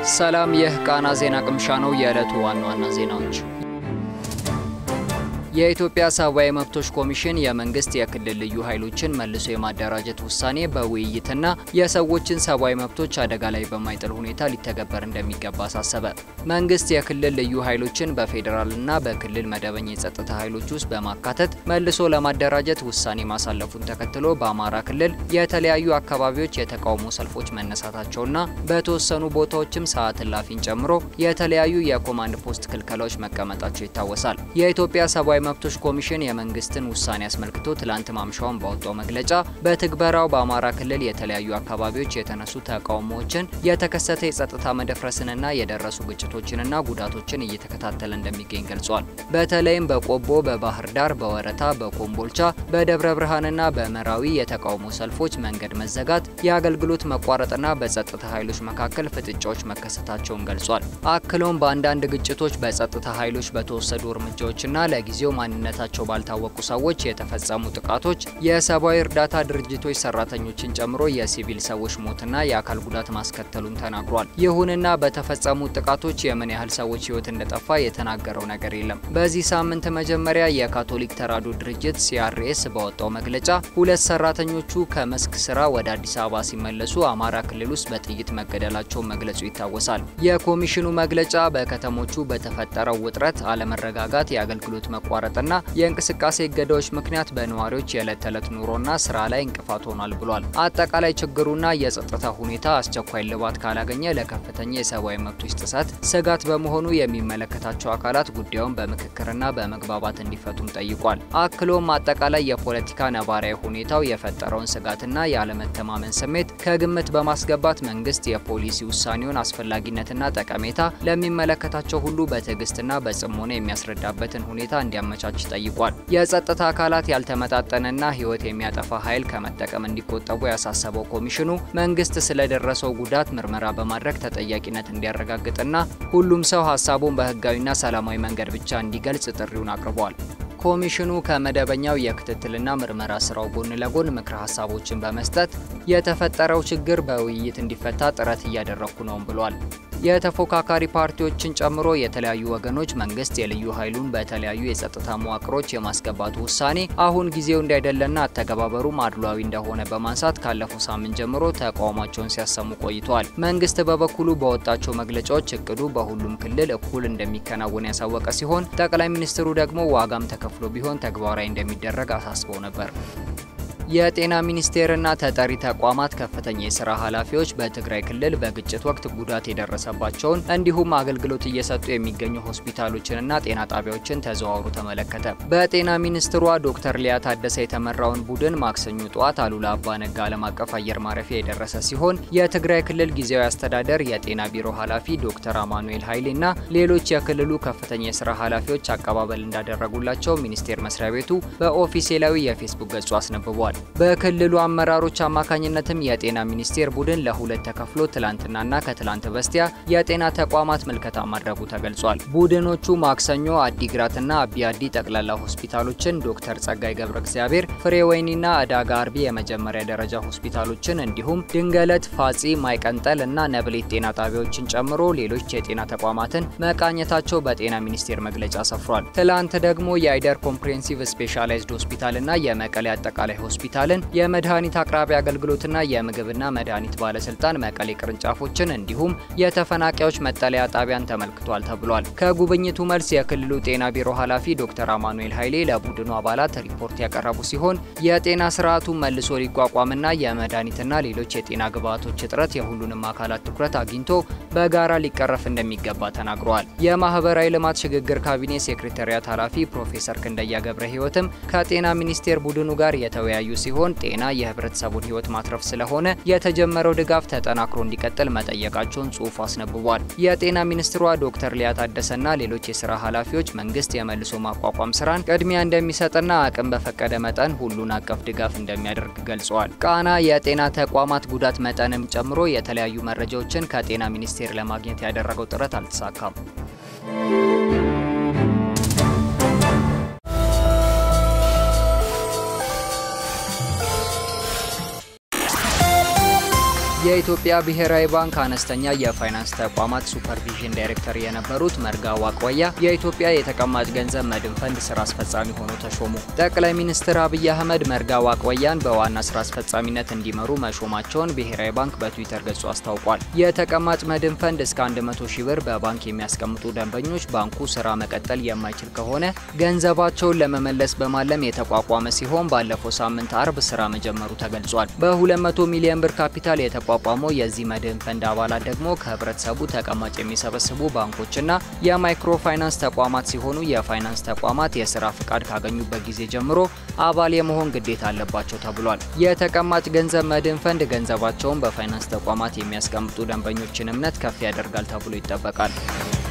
ሰላም፣ ይህ ቃና ዜና ቅምሻ ነው። የዕለቱ ዋና ዋና ዜናዎች የኢትዮጵያ ሰብአዊ መብቶች ኮሚሽን የመንግስት የክልል ልዩ ኃይሎችን መልሶ የማደራጀት ውሳኔ በውይይትና የሰዎችን ሰብአዊ መብቶች አደጋ ላይ በማይጥል ሁኔታ ሊተገበር እንደሚገባ አሳሰበ። መንግስት የክልል ልዩ ኃይሎችን በፌዴራልና በክልል መደበኛ የጸጥታ ኃይሎች ውስጥ በማካተት መልሶ ለማደራጀት ውሳኔ ማሳለፉን ተከትሎ በአማራ ክልል የተለያዩ አካባቢዎች የተቃውሞ ሰልፎች መነሳታቸውና በተወሰኑ ቦታዎችም ሰዓት እላፊን ጨምሮ የተለያዩ የኮማንድ ፖስት ክልከላዎች መቀመጣቸው ይታወሳል። የኢትዮጵያ ሰብአዊ መብቶች ኮሚሽን የመንግስትን ውሳኔ አስመልክቶ ትላንት ማምሻውን ባወጣው መግለጫ በትግበራው በአማራ ክልል የተለያዩ አካባቢዎች የተነሱ ተቃውሞዎችን፣ የተከሰተ የጸጥታ መደፍረስንና የደረሱ ግጭቶችንና ጉዳቶችን እየተከታተለ እንደሚገኝ ገልጿል። በተለይም በቆቦ፣ በባህር ዳር፣ በወረታ፣ በኮምቦልቻ፣ በደብረ ብርሃንና በመራዊ የተቃውሞ ሰልፎች መንገድ መዘጋት፣ የአገልግሎት መቋረጥና በጸጥታ ኃይሎች መካከል ፍጥጫዎች መከሰታቸውን ገልጿል። አክሎም በአንዳንድ ግጭቶች በጸጥታ ኃይሎች በተወሰዱ እርምጃዎችና ለጊዜው ማንነታቸው ባልታወቁ ሰዎች የተፈጸሙ ጥቃቶች የሰብአዊ እርዳታ ድርጅቶች ሰራተኞችን ጨምሮ የሲቪል ሰዎች ሞትና የአካል ጉዳት ማስከተሉን ተናግሯል። ይሁንና በተፈጸሙ ጥቃቶች የምን ያህል ሰዎች ሕይወት እንደጠፋ የተናገረው ነገር የለም። በዚህ ሳምንት መጀመሪያ የካቶሊክ ተራድኦ ድርጅት ሲአርኤስ ባወጣው መግለጫ ሁለት ሰራተኞቹ ከመስክ ስራ ወደ አዲስ አበባ ሲመለሱ አማራ ክልል ውስጥ በጥይት መገደላቸውን መግለጹ ይታወሳል። የኮሚሽኑ መግለጫ በከተሞቹ በተፈጠረው ውጥረት፣ አለመረጋጋት፣ የአገልግሎት መቋረጥና የእንቅስቃሴ እገዳዎች ምክንያት በነዋሪዎች የዕለት ተዕለት ኑሮና ስራ ላይ እንቅፋት ሆኗል ብሏል። አጠቃላይ ችግሩና የጸጥታ ሁኔታ አስቸኳይ ልባት ካላገኘ ለከፍተኛ የሰብአዊ መብቶች ጥሰት ስጋት በመሆኑ የሚመለከታቸው አካላት ጉዳዩን በምክክርና በመግባባት እንዲፈቱም ጠይቋል። አክሎም አጠቃላይ የፖለቲካ ነባራዊ ሁኔታው የፈጠረውን ስጋትና የአለመተማመን ስሜት ከግምት በማስገባት መንግስት የፖሊሲ ውሳኔውን አስፈላጊነትና ጠቀሜታ ለሚመለከታቸው ሁሉ በትዕግስትና በጽሞና የሚያስረዳበትን ሁኔታ እንዲያመቻች ጠይቋል። የጸጥታ አካላት ያልተመጣጠነና ሕይወት የሚያጠፋ ኃይል ከመጠቀም እንዲቆጠቡ ያሳሰበው ኮሚሽኑ መንግስት ስለደረሰው ጉዳት ምርመራ በማድረግ ተጠያቂነት እንዲያረጋግጥና ሁሉም ሰው ሀሳቡን በህጋዊና ሰላማዊ መንገድ ብቻ እንዲገልጽ ጥሪውን አቅርቧል። ኮሚሽኑ ከመደበኛው የክትትልና ምርመራ ስራው ጎን ለጎን ምክረ ሀሳቦችን በመስጠት የተፈጠረው ችግር በውይይት እንዲፈታ ጥረት እያደረግኩ ነውም ብሏል። የተፎካካሪ ፓርቲዎችን ጨምሮ የተለያዩ ወገኖች መንግስት የልዩ ኃይሉን በተለያዩ የጸጥታ መዋቅሮች የማስገባቱ ውሳኔ አሁን ጊዜው እንዳይደለና አተገባበሩም አድሏዊ እንደሆነ በማንሳት ካለፈው ሳምንት ጀምሮ ተቃውሟቸውን ሲያሰሙ ቆይተዋል። መንግስት በበኩሉ በወጣቸው መግለጫዎች እቅዱ በሁሉም ክልል እኩል እንደሚከናወን ያሳወቀ ሲሆን ጠቅላይ ሚኒስትሩ ደግሞ ዋጋም ተከፍሎ ቢሆን ተግባራዊ እንደሚደረግ አሳስበው ነበር። የጤና ሚኒስቴርና ተጠሪ ተቋማት ከፍተኛ የስራ ኃላፊዎች በትግራይ ክልል በግጭት ወቅት ጉዳት የደረሰባቸውን እንዲሁም አገልግሎት እየሰጡ የሚገኙ ሆስፒታሎችንና ጤና ጣቢያዎችን ተዘዋውሮ ተመለከተ። በጤና ሚኒስትሯ ዶክተር ሊያ ታደሰ የተመራውን ቡድን ማክሰኞ ጠዋት አሉላ አባ ነጋ ዓለም አቀፍ አየር ማረፊያ የደረሰ ሲሆን የትግራይ ክልል ጊዜያዊ አስተዳደር የጤና ቢሮ ኃላፊ ዶክተር አማኑኤል ኃይሌና ሌሎች የክልሉ ከፍተኛ የስራ ኃላፊዎች አቀባበል እንዳደረጉላቸው ሚኒስቴር መስሪያ ቤቱ በኦፊሴላዊ የፌስቡክ ገጹ አስነብቧል። በክልሉ አመራሮች አማካኝነትም የጤና ሚኒስቴር ቡድን ለሁለት ተከፍሎ ትላንትናና ከትላንት በስቲያ የጤና ተቋማት ምልከታ ማድረጉ ተገልጿል። ቡድኖቹ ማክሰኞ አዲግራትና አቢያዲ ጠቅላላ ሆስፒታሎችን፣ ዶክተር ጸጋይ ገብረ እግዚአብሔር ፍሬ ወይኒና እዳጋ አርቢ የመጀመሪያ ደረጃ ሆስፒታሎችን እንዲሁም ድንገለት፣ ፋጺ፣ ማይቀንጠል እና ነብሌት ጤና ጣቢያዎችን ጨምሮ ሌሎች የጤና ተቋማትን መቃኘታቸው በጤና ሚኒስቴር መግለጫ ሰፍሯል። ትላንት ደግሞ የአይደር ኮምፕሬሄንሲቭ ስፔሻላይዝድ ሆስፒታልና የመቀሌ አጠቃላይ ሆስፒታልን የመድኃኒት አቅራቢ አገልግሎትና የምግብና መድኃኒት ባለስልጣን መቀሌ ቅርንጫፎችን እንዲሁም የተፈናቃዮች መጠለያ ጣቢያን ተመልክቷል ተብሏል። ከጉብኝቱ መልስ የክልሉ ጤና ቢሮ ኃላፊ ዶክተር አማኑኤል ኃይሌ ለቡድኑ አባላት ሪፖርት ያቀረቡ ሲሆን የጤና ስርዓቱ መልሶ ሊቋቋምና የመድኃኒትና ሌሎች የጤና ግብዓቶች እጥረት የሁሉንም አካላት ትኩረት አግኝቶ በጋራ ሊቀረፍ እንደሚገባ ተናግረዋል። የማህበራዊ ልማት ሽግግር ካቢኔ ሴክሬታሪያት ኃላፊ ፕሮፌሰር ክንደያ ገብረ ህይወትም ከጤና ሚኒስቴር ቡድኑ ጋር የተወያዩ ሲሆን ጤና የህብረተሰቡን ህይወት ማትረፍ ስለሆነ የተጀመረው ድጋፍ ተጠናክሮ እንዲቀጥል መጠየቃቸውን ጽሑፉ አስነብቧል። የጤና ሚኒስትሯ ዶክተር ሊያ ታደሰና ሌሎች የስራ ኃላፊዎች መንግስት የመልሶ ማቋቋም ስራን ቅድሚያ እንደሚሰጥና አቅም በፈቀደ መጠን ሁሉን አቀፍ ድጋፍ እንደሚያደርግ ገልጸዋል። ቃና የጤና ተቋማት ጉዳት መጠንም ጨምሮ የተለያዩ መረጃዎችን ከጤና ሚኒስቴር ለማግኘት ያደረገው ጥረት አልተሳካም። የኢትዮጵያ ብሔራዊ ባንክ አነስተኛ የፋይናንስ ተቋማት ሱፐርቪዥን ዳይሬክተር የነበሩት መርጋ ዋቆያ የኢትዮጵያ የተቀማጭ ገንዘብ መድን ፈንድ ስራ አስፈጻሚ ሆኖ ተሾሙ። ጠቅላይ ሚኒስትር አብይ አህመድ መርጋ ዋቆያን በዋና ስራ አስፈጻሚነት እንዲመሩ መሾማቸውን ብሔራዊ ባንክ በትዊተር ገጹ አስታውቋል። የተቀማጭ መድን ፈንድ እስከ 100 ሺህ ብር በባንክ የሚያስቀምጡ ደንበኞች ባንኩ ስራ መቀጠል የማይችል ከሆነ ገንዘባቸውን ለመመለስ በማለም የተቋቋመ ሲሆን ባለፈው ሳምንት አርብ ስራ መጀመሩ ተገልጿል። በ200 ሚሊዮን ብር ካፒታል የተቋቋመው የዚህ መድህን ፈንድ አባላት ደግሞ ከህብረተሰቡ ተቀማጭ የሚሰበስቡ ባንኮችና የማይክሮ ፋይናንስ ተቋማት ሲሆኑ የፋይናንስ ተቋማት የስራ ፍቃድ ካገኙበት ጊዜ ጀምሮ አባል የመሆን ግዴታ አለባቸው ተብሏል። የተቀማጭ ገንዘብ መድህን ፈንድ ገንዘባቸውን በፋይናንስ ተቋማት የሚያስቀምጡ ደንበኞችን እምነት ከፍ ያደርጋል ተብሎ ይጠበቃል።